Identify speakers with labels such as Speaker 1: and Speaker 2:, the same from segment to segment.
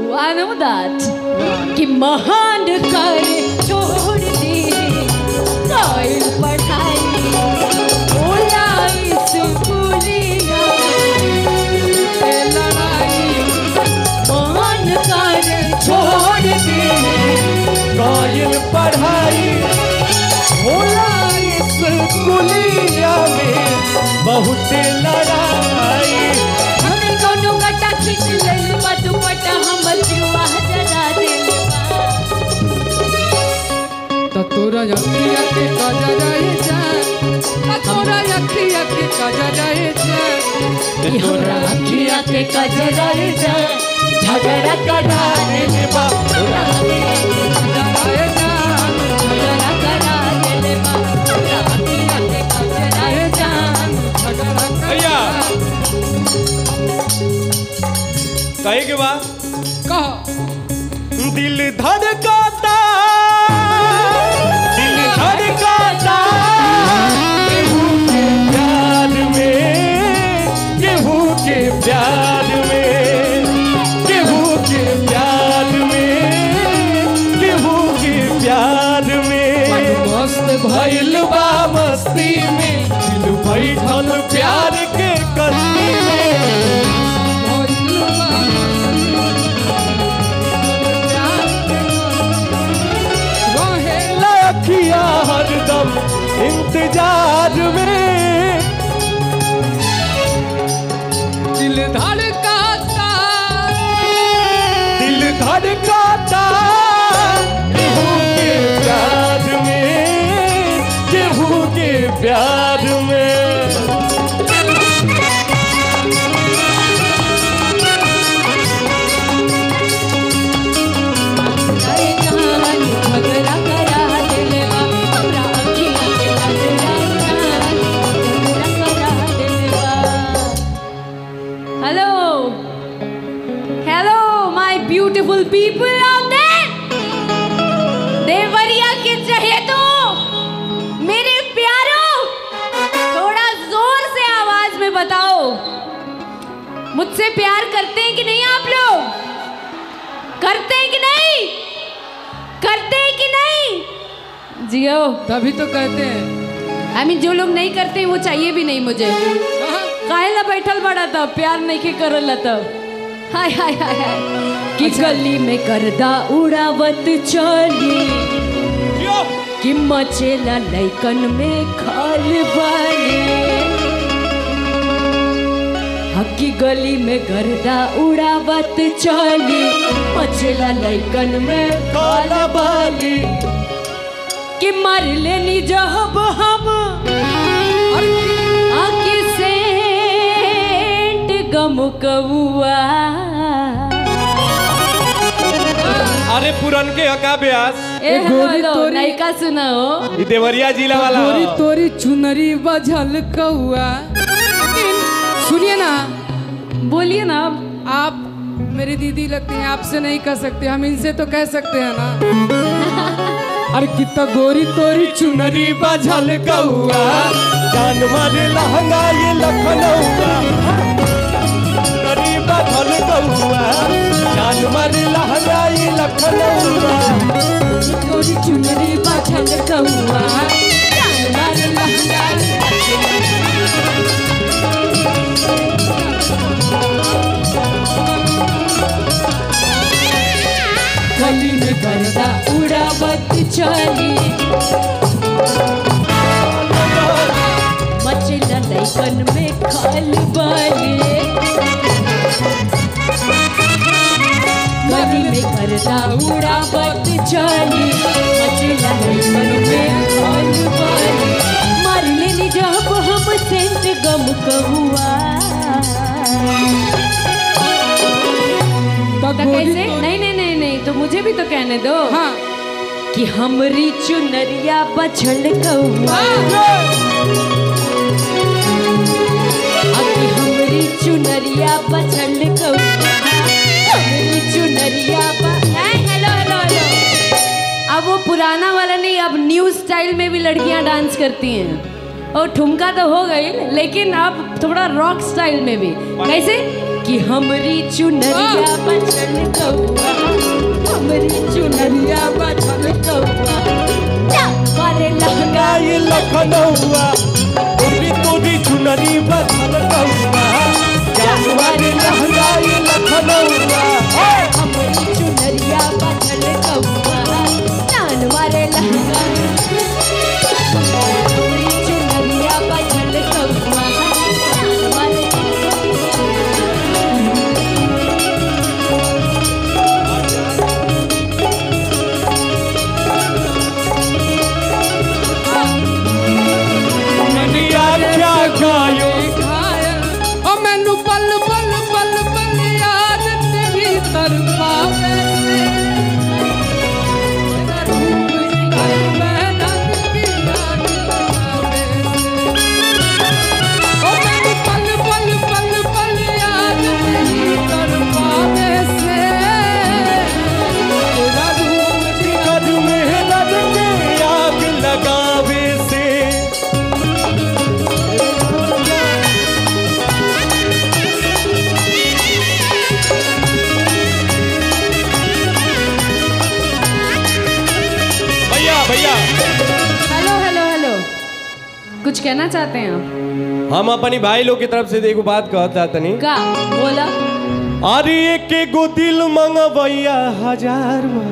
Speaker 1: I know that. कि महान कर छोड़ दे कायल पढ़ाई बोला स्कूलिया ए लड़ाई महान कर छोड़ दे
Speaker 2: कायल पढ़ाई होला इस कुलिया में बहुत लड़ाई
Speaker 1: हमने कोनो गटा खींच लेल बा दुपट्टा हमर जुआ जरा देले
Speaker 3: तो तोरा अखिया के कजराए जाए तो तोरा अखिया के कजराए जाए
Speaker 1: कि हमरा अखिया के कजरा जा
Speaker 2: झगड़ा कढ़ा देले बा
Speaker 3: कजराए जाए
Speaker 1: झगड़ा करा देले बा हमरा अखिया के कजरा जा
Speaker 3: झगड़ा कर
Speaker 2: भैया कहे के बा
Speaker 3: कह
Speaker 2: दिल धड़काता दिल धड़काता केहू के प्यार में केहू के प्यार में केहू के प्यार में केहू के प्यार में
Speaker 3: मस्त
Speaker 2: भइल बा मस्ती में दिल बैठल प्यार के कस्ती में लखिया हरदम इंतजार में
Speaker 3: दिल धड़काता
Speaker 2: दिल धड़काता केहू के प्यार में केहू के प्यार में
Speaker 1: अरे जान झगड़ा करा देले बा हमरा अखिया के कजरा जा झगड़ा करा देले बा hello hello my beautiful people out there Deoria के चहेतो मेरे प्यारो थोड़ा जोर से आवाज में बताओ मुझसे प्यार करते हैं कि नहीं आप लोग करते हैं कि नहीं करते हैं कि नहीं जियो
Speaker 3: तभी तो कहते हैं
Speaker 1: आई मीन जो लोग नहीं करते हैं वो चाहिए भी नहीं मुझे
Speaker 3: कहाँ?
Speaker 1: काहे ला बैठल बड़ा था प्यार नहीं के करल तब हाय हाय हाय हाय कि गली में गर्दा उड़ावत चली
Speaker 2: क्यों
Speaker 1: कि मचेला लैकन में खाल बाले हकी गली में गर्दा उड़ावत चली मचेला लैकन में
Speaker 2: काला बाली
Speaker 1: कि मर लेनी जब हम आके सेंट गम कबुआ
Speaker 2: अरे पुरन के हका ब्यास
Speaker 1: ए
Speaker 3: गोरी
Speaker 1: हेलो
Speaker 3: तोरी-
Speaker 1: नयका सुनाओ
Speaker 2: ई देवरिया जिला वाला
Speaker 3: तोरी
Speaker 2: हो।
Speaker 3: तोरी चुनरी बजल कौआ सुनिए ना
Speaker 1: बोलिए ना
Speaker 3: आप मेरी दीदी लगती हैं आपसे नहीं कह सकते हम इनसे तो कह सकते हैं ना अरे कितना गोरी तोरी चुनरी
Speaker 2: नदी बजल कौआ जान मारे लहंगा ये लखनऊआ नदी बजल कौआ जान मारे लहंगा ये लखनऊआ
Speaker 1: गोरी चुनरी बाछल कहुआ जान मार लहंगा गली में गर्दा उड़ावत चली मचला लैकन में खाल बाले गली में गर्दा उड़ावत चली मचला लैकन में खाल बाले मार लेनी जब हम सेंट गम कहुआ
Speaker 3: तो
Speaker 1: तो
Speaker 3: गोरी
Speaker 1: कैसे
Speaker 3: तोरी-
Speaker 1: नहीं नहीं नहीं नहीं तो मुझे भी तो कहने दो
Speaker 3: हाँ
Speaker 1: कि हमरी चुनरिया बछल कौआ अभी हमरी चुनरिया बछल कौआ हमरी चुनरिया ब- हैं, हेलो हेलो हेलो अब वो पुराना वाला नहीं अब न्यू स्टाइल में भी लड़कियां डांस करती हैं और ठुमका तो हो गई लेकिन अब थोड़ा रॉक स्टाइल में भी कैसे कि हमरी चुनरिया बछल कौआ
Speaker 2: लखनऊआ गोरी तोरी चुनरी बदल कौआ जानवर लहंगा ये लखनऊआ
Speaker 1: हमारी चुनरिया बदल कौआ जान मारे लहंगा हमारी चुनरिया बदल कौआ जान मारे
Speaker 2: दुनिया क्या गायो
Speaker 3: घायल ओ मैनू पल पल पल पल याद तेरी तरफा
Speaker 2: कद मेहनत के आग लगावे से भैया भैया
Speaker 1: हेलो हेलो हेलो कुछ कहना चाहते हैं आप
Speaker 2: हम अपनी भाई लोग की तरफ से एगो बात कहता तनी
Speaker 1: का बोला
Speaker 2: अरे एक एगो दिल मंगवैया हजार में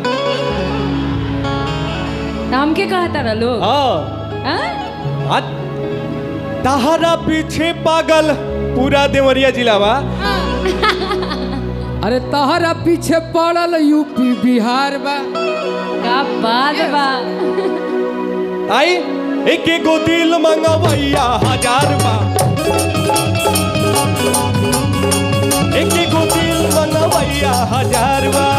Speaker 1: नाम के कहा तारा लोग
Speaker 2: हाँ
Speaker 1: हाँ?
Speaker 2: आ तहरा पीछे पागल पूरा देवरिया जिला बा
Speaker 3: अरे तहरा पीछे पड़ल यूपी बिहार बा
Speaker 1: का बात बा
Speaker 2: आई एक एगो दिल मंगवैया हजार बा एक एगो दिल मंगवैया हजार बा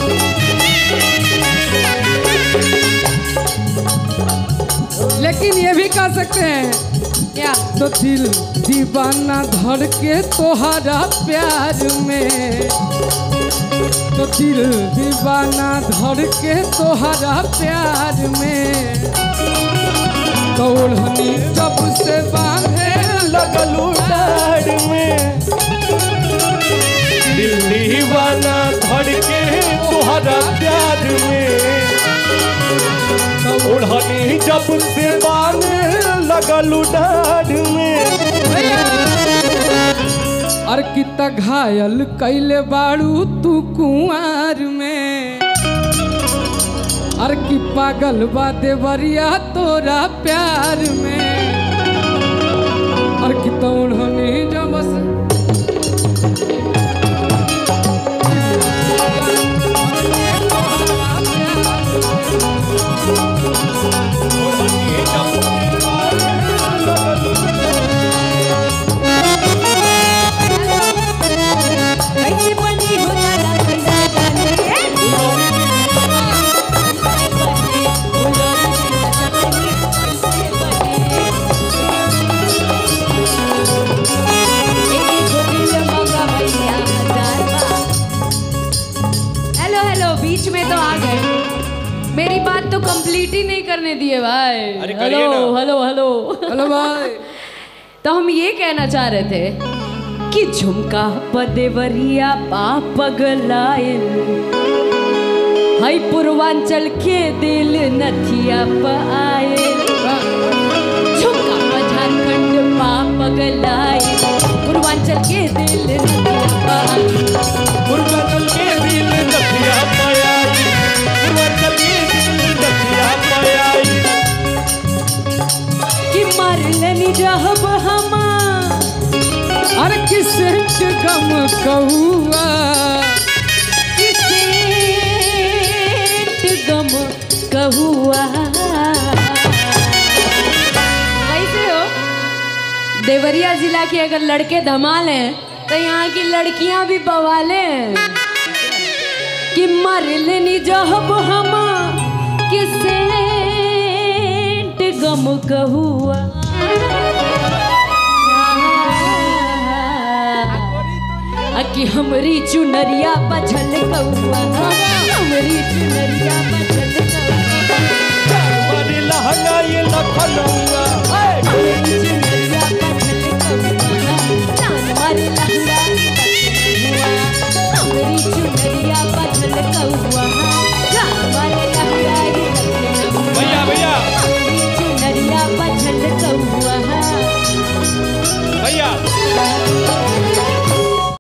Speaker 3: लेकिन ये भी कह सकते हैं
Speaker 1: क्या
Speaker 3: तो दिल दीवाना धड़ के तोहरा प्यार में तो दिल दीवाना धड़ के तोहरा प्यार में तो ओढ़नी जब से बांधे
Speaker 2: लगलू डाढ़ में दिल दीवाना धड़के तुहरा प्यार में ओढ़नी जब से बाने लगलू डाढ़ में
Speaker 3: और कितना घायल कैले बाड़ू तू कुआर में और की पागल बा देवरिया तोरा प्यार में और की तो उन्होंने जब से
Speaker 2: ओढ़नी जब से बाने लगलू
Speaker 1: कैसे बनी हो दादा कैसे बनी हेलो हेलो बीच में तो आ गए मेरी बात तो कंप्लीट ही नहीं करने दिए भाई
Speaker 2: अरे करिए
Speaker 1: हेलो
Speaker 2: ना।
Speaker 1: हेलो हेलो
Speaker 3: हेलो भाई
Speaker 1: तो हम ये कहना चाह रहे थे कि झुमका पदेवरिया पापगलायल हई पूर्वांचल के दिल नथिया पायल झुमका प झारखंड पापगलायल पूर्वांचल के दिल नथिया पायल
Speaker 2: पूर्वांचल के दिल दतिया पायाई पूर्वांचल के दिल दतिया पायाई
Speaker 1: कि मरलन रहब हमार
Speaker 3: और किसे गम कहुआ
Speaker 1: किसे गम कहुआ कैसे हो देवरिया जिला के अगर लड़के धमाल हैं तो यहाँ की लड़कियां भी बवाले हैं कि मर लेनी जहब हम किसे गम कहुआ आ कि हमरी चुनरिया बजल कौआ हमरी चुनरिया बजल कौआ
Speaker 2: हमारी लहंगा ये लखनऊआ